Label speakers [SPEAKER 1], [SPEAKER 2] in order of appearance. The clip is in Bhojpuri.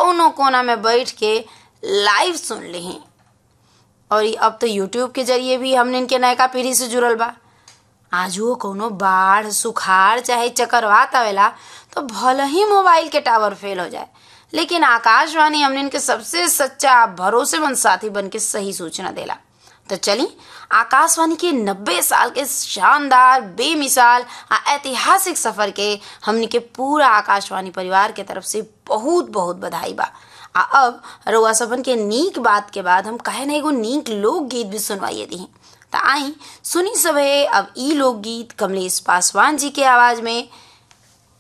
[SPEAKER 1] कौनो कोना में बैठ के लाइव सुन ली और ई अब तो यूट्यूब के जरिए भी हमने इनके नयका पीढ़ी से जुड़ल बा आज वो कोनो बाढ़ सुखाड़ चाहे चक्रवात आवेला तो भले ही मोबाइल के टावर फेल हो जाए लेकिन आकाशवाणी हमने इनके सबसे सच्चा भरोसेमंद साथी बन के सही सूचना देला तो चली आकाशवाणी के 90 साल के शानदार बेमिसाल आ ऐतिहासिक सफर के हमनी के पूरा आकाशवाणी परिवार के तरफ से बहुत बहुत बधाई बा आ अब रउआ सबन के नीक बात के बाद हम कहे ना एगो नीक लोकगीत भी सुनवाइए दी त आई सुनी सभे अब ई लोकगीत कमलेश पासवान जी के आवाज में